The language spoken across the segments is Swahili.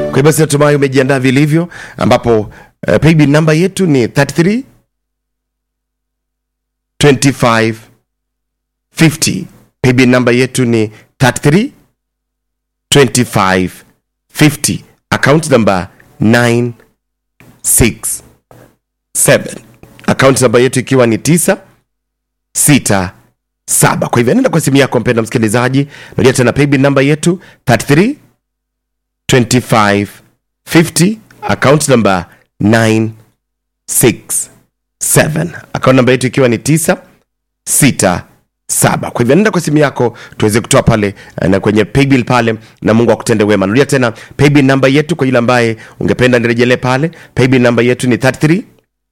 Kwa hivyo basi natumai umejiandaa vilivyo, ambapo uh, paybill namba yetu ni 33 25 50. Paybill namba yetu ni 33 25 50. Account number 967. Account namba yetu ikiwa ni 9 6 7. Kwa hivyo nenda kwa simu yako mpenda msikilizaji, narudia tena paybill namba yetu 33 25 50. Account number 967. Account namba yetu ikiwa ni 9 6 saba. Kwa hivyo nenda kwa simu yako tuweze kutoa pale eh, na kwenye paybill pale, na Mungu akutende wema. Narudia tena paybill namba yetu kwa yule ambaye ungependa nirejelee pale. Paybill namba yetu ni 33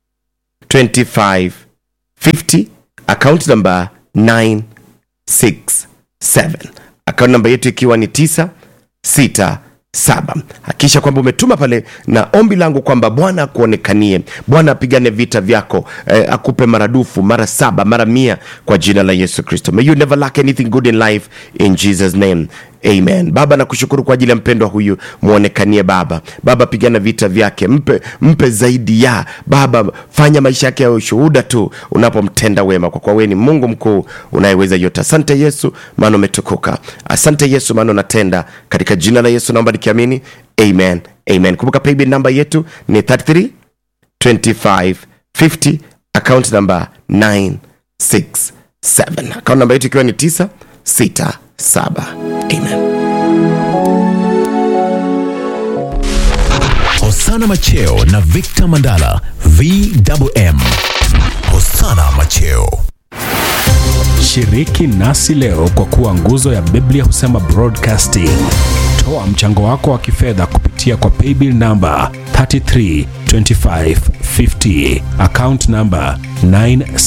25 50, account number 967, account namba yetu ikiwa ni 9 6 saba. Hakikisha kwamba umetuma pale, na ombi langu kwamba Bwana akuonekanie, Bwana apigane vita vyako, eh, akupe maradufu mara saba mara mia kwa jina la Yesu Kristo. May you never lack anything good in life in Jesus name. Amen. Baba, nakushukuru kwa ajili ya mpendwa huyu, muonekanie Baba. Baba, pigana vita vyake, mpe, mpe zaidi ya Baba, fanya maisha yake ya ushuhuda tu unapomtenda wema, kwa kuwa wewe ni Mungu mkuu unayeweza yote. Asante Yesu, maana umetukuka. Asante Yesu, maana unatenda. Katika jina la Yesu naomba nikiamini, amen, amen. Kumbuka paybill namba yetu ni 33 25 50, account number 967, account namba yetu ikiwa ni 967. Amen. Hosana Macheo na Victor Mandala VMM. Hosana Macheo. Shiriki nasi leo kwa kuwa nguzo ya Biblia husema broadcasting. Toa mchango wako wa kifedha kupitia kwa paybill namba 332550 account namba 9